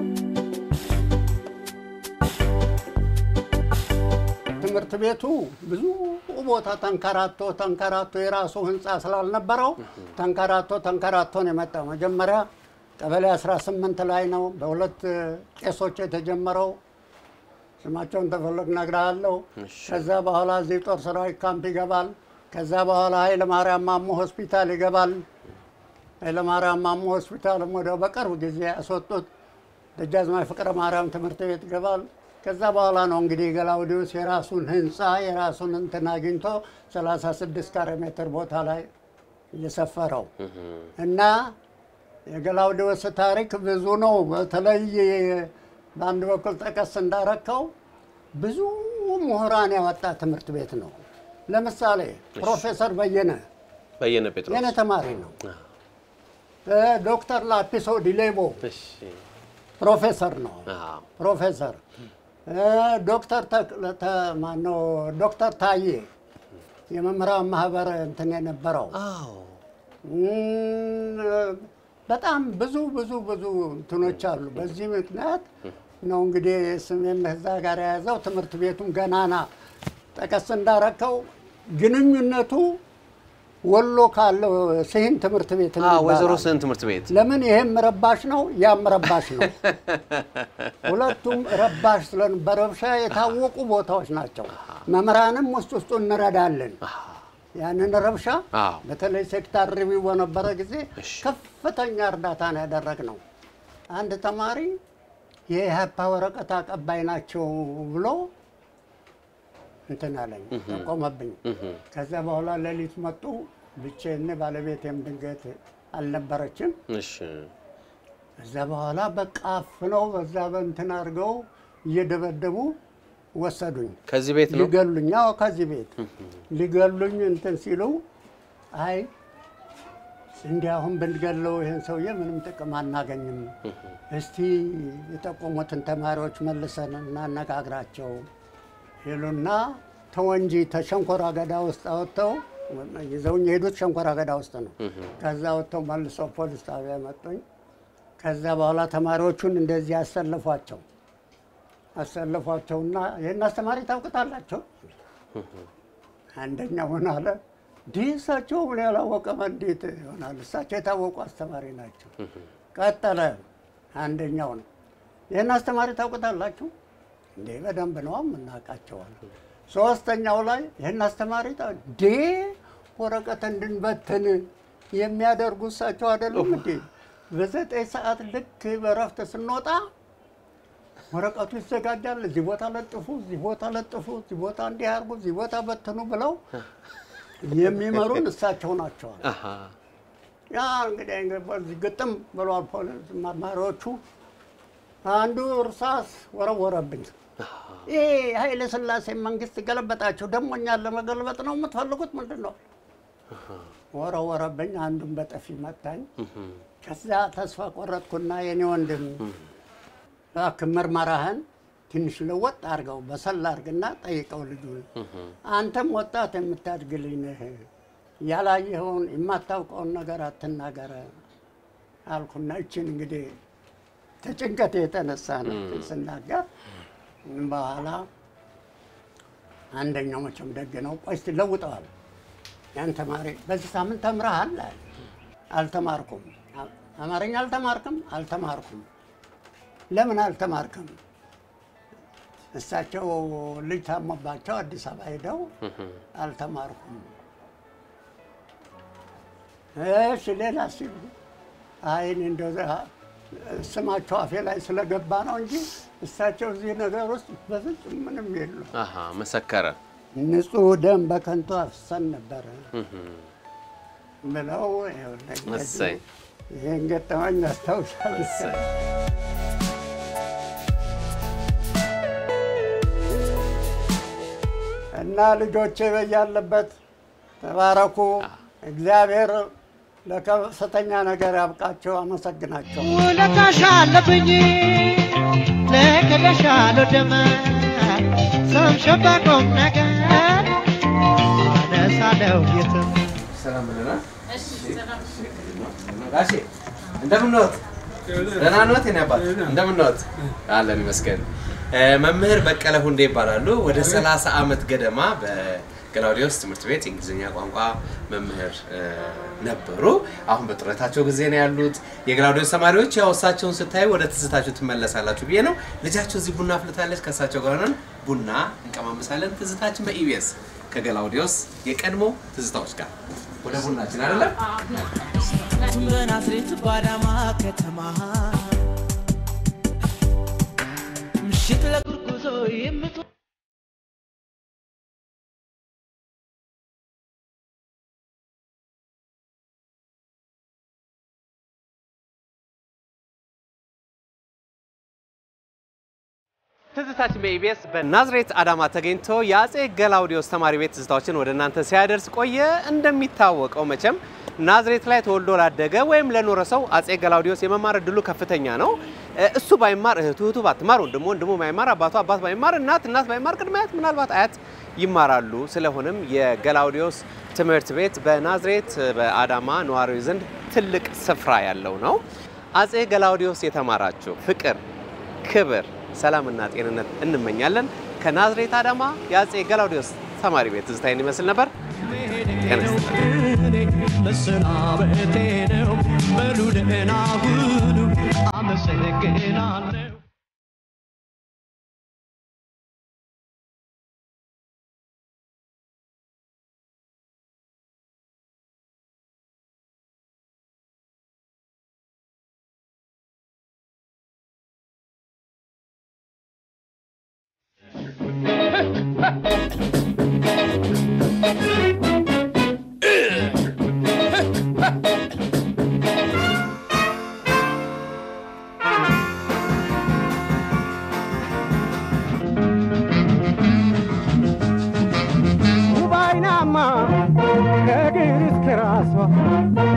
ትምህርት ቤቱ ብዙ ቦታ ተንከራቶ ተንከራቶ የራሱ ህንፃ ስላልነበረው ተንከራቶ ተንከራቶ ነው የመጣው። መጀመሪያ ቀበሌ 18 ላይ ነው በሁለት ቄሶች የተጀመረው። ስማቸውን ተፈለግ ነግርሃለሁ። ከዛ በኋላ እዚህ ጦር ሰራዊት ካምፕ ይገባል። ከዛ በኋላ ኃይለ ማርያም ማሞ ሆስፒታል ይገባል። ኃይለ ማርያም ማሞ ሆስፒታልም ወደ በቅርብ ጊዜ ያስወጡት ደጃዝማች ፍቅረ ማርያም ትምህርት ቤት ይገባል። ከዛ በኋላ ነው እንግዲህ ገላውዲዮስ የራሱን ህንፃ የራሱን እንትን አግኝቶ 36 ካሬ ሜትር ቦታ ላይ እየሰፈረው እና የገላውዲዮስ ታሪክ ብዙ ነው። በተለይ በአንድ በኩል ጠቀስ እንዳረከው ብዙ ምሁራን ያወጣ ትምህርት ቤት ነው። ለምሳሌ ፕሮፌሰር በየነ በየነ ጴጥሮስ የኔ ተማሪ ነው። ዶክተር ላፒሶ ዲሌቦ ፕሮፌሰር ነው። ፕሮፌሰር ዶክተር ተክለ- ተ- ማነው ዶክተር ታዬ የመምህራን ማህበር እንትን የነበረው እም፣ በጣም ብዙ ብዙ ብዙ እንትኖች አሉ። በዚህ ምክንያት ነው እንግዲህ ስሜን እዛ ጋር የያዘው ትምህርት ቤቱም ገናና ጠቀስ እንዳረከው ግንኙነቱ ወሎ ካለው ስሂን ትምህርት ቤት አዎ፣ ወይዘሮ ይባላል። ስህን ትምህርት ቤት ለምን ይሄም ረባሽ ነው ያም ረባሽ ነው። ሁለቱም ረባሽ ስለን በረብሻ የታወቁ ቦታዎች ናቸው። መምህራንም ውስጥ ውስጡ እንረዳለን። ያንን ረብሻ አዎ። በተለይ ሴክታር ሪቪው በነበረ ጊዜ ከፍተኛ እርዳታ ነው ያደረግነው። አንድ ተማሪ የኢህአፓ ወረቀት አቀባይ ናቸው ብሎ እንትን አለኝ ጠቆመብኝ። ከዛ በኋላ ሌሊት መጡ። ብቻዬን ባለቤቴም ድንገት አልነበረችም። እሺ ከዛ በኋላ በቃ አፍነው በዛ በእንትን አድርገው እየደበደቡ ወሰዱኝ። ከዚህ ቤት ነው ሊገሉኝ፣ አዎ ከዚህ ቤት ሊገሉኝ እንትን ሲሉ አይ እንዲህ አሁን ብንገለው ይህን ሰውዬ ምንም ጥቅም አናገኝም፣ እስቲ የጠቆሙትን ተማሪዎች መልሰን እናነጋግራቸው ይሉና ተወንጂ ተሸንኮራ አገዳ ውስጥ አወጥተው ይዘውኝ የሄዱት ሸንኮራ አገዳ ውስጥ ነው። ከዛ ወጥተው መልሰው ፖሊስ ጣቢያ መጡኝ። ከዛ በኋላ ተማሪዎቹን እንደዚህ አሰለፏቸው አሰለፏቸውና ይህን አስተማሪ ታውቁታላቸው? አንደኛው ምን አለ እንዲህ እሳቸው ምን ያላወቀመ እንዴት ይሆናል? እሳቸው የታወቁ አስተማሪ ናቸው። ቀጠለ አንደኛው ነው ይህን አስተማሪ ታውቁታላችሁ? እንዴ በደንብ ነው የምናውቃቸዋል። ሶስተኛው ላይ ይህን አስተማሪ ታ- እንዴ ወረቀት እንድንበትን የሚያደርጉ እሳቸው አይደሉም እንዴ? በዘጠኝ ሰዓት ልክ በረፍት ስንወጣ ወረቀቱ ይዘጋጃል። እዚህ ቦታ ለጥፉ፣ እዚህ ቦታ ለጥፉ፣ እዚህ ቦታ እንዲህ አድርጉ፣ እዚህ ቦታ በትኑ ብለው የሚመሩን እሳቸው ናቸዋል። አሃ፣ ያ እንግዲህ በዚህ ግጥም ብሏል ፖሊስ መርማሪዎቹ። አንዱ እርሳስ ወረወረብኝ። ይሄ ኃይለ ሥላሴ መንግስት ገለበጣቸው፣ ደግሞ እኛን ለመገልበጥ ነው የምትፈልጉት ምንድን ነው? ወረወረብኝ። አንዱን በጠፊ መታኝ። ከዚያ ተስፋ ቆረጥኩና የኔ ወንድም እባክህ ምርመራህን ትንሽ ለወጥ አድርገው በሰላ አድርግና ጠይቀው ልጁን። አንተም ወጣት የምታድግ ልጅ ነህ፣ ያላየኸውን የማታውቀውን ነገር አትናገረ አልኩና እችን እንግዲህ ከጭንቀት የተነሳ ነው ስናገር በኋላ አንደኛው መቼም ደግ ነው። ቆይ እስቲ ለውጠዋል። ያን ተማሪ በዚህ ሳምንት ተምረሃል? አለ። አልተማርኩም። አማርኛ አልተማርክም? አልተማርኩም። ለምን አልተማርክም? እሳቸው ልጅ ታሞባቸው አዲስ አበባ ሄደው አልተማርኩም። እሺ ሌላ ሲሉ አይን እንደው ስማቸው አፌ ላይ ስለገባ ነው እንጂ እሳቸው እዚህ ነገር ውስጥ በፍጹም ምንም የሉ። አሃ፣ መሰከረ። ንጹህ ደም በከንቱ አፍሰን ነበረ ብለው ይኸውልህ እንግዲህ እሰይ። ይህን ገጠመኝ አስታውሳለሁ። እና ልጆቼ በያለበት ተባረኩ። እግዚአብሔር ለከፍተኛ ነገር ያብቃቸው። አመሰግናቸው። ውለታሽ አለብኝ ለክለሽ አልወድም ስምሽን በቁም ነገር አነሳለሁ የትም ሰላም ብለናል። ጋሼ እንደምን ነዎት? ደህና ነዎት? የኔ አባት እንደምን ነዎት? አለን ይመስገን። እ፣ መምህር በቀለ ሁንዴ ይባላሉ። ወደ 30 ዓመት ገደማ በገላውዲዮስ ትምህርት ቤት የእንግሊዝኛ ቋንቋ መምህር እ፣ ነበሩ። አሁን በጡረታቸው ጊዜ ነው ያሉት። የገላውዲዮስ ተማሪዎች ያው እሳቸውን ስታዩ ወደ ትዝታችሁ ትመለሳላችሁ ብዬ ነው። ልጃቸው እዚህ ቡና አፍልታለች። ከእሳቸው ጋር ሆነን ቡና እንቀማመሳለን። ትዝታችን በኢቢኤስ ከገላውዲዮስ የቀድሞ ትዝታዎች ጋር ወደ ቡናችን አይደለም በናዝሬት ባዳማ ከተማ ምሽት ለጉርጉዞ የምት ትዝታችን በኢቢኤስ በናዝሬት አዳማ ተገኝቶ የአጼ ገላውዲዮስ ተማሪ ቤት ትዝታዎችን ወደ እናንተ ሲያደርስ ቆየ። እንደሚታወቀው መቼም ናዝሬት ላይ ተወልዶ ላደገ ወይም ለኖረ ሰው አጼ ገላውዲዮስ የመማር እድሉ ከፍተኛ ነው። እ፣ እሱ ባይማር እህቱ፣ እህቱ ባትማር ወንድሙ፣ ወንድሙ ባይማር አባቱ፣ አባት ባይማር እናት፣ እናት ባይማር ቅድመ አያት፣ ምናልባት አያት ይማራሉ። ስለሆነም የገላውዲዮስ ትምህርት ቤት በናዝሬት በአዳማ ነዋሪዎች ዘንድ ትልቅ ስፍራ ያለው ነው። አጼ ገላውዲዮስ የተማራችሁ ፍቅር፣ ክብር፣ ሰላምና ጤንነት እንመኛለን። ከናዝሬት አዳማ የአጼ ገላውዲዮስ ተማሪ ቤት ትዝታዬን ይመስል ነበር። ጤና ይስጥልኝ። መሰናበቴ ነው። በሉ ደህና ሁኑ። አመሰግናለሁ። ውብ አይናማ ከእግር እስከ ራሷ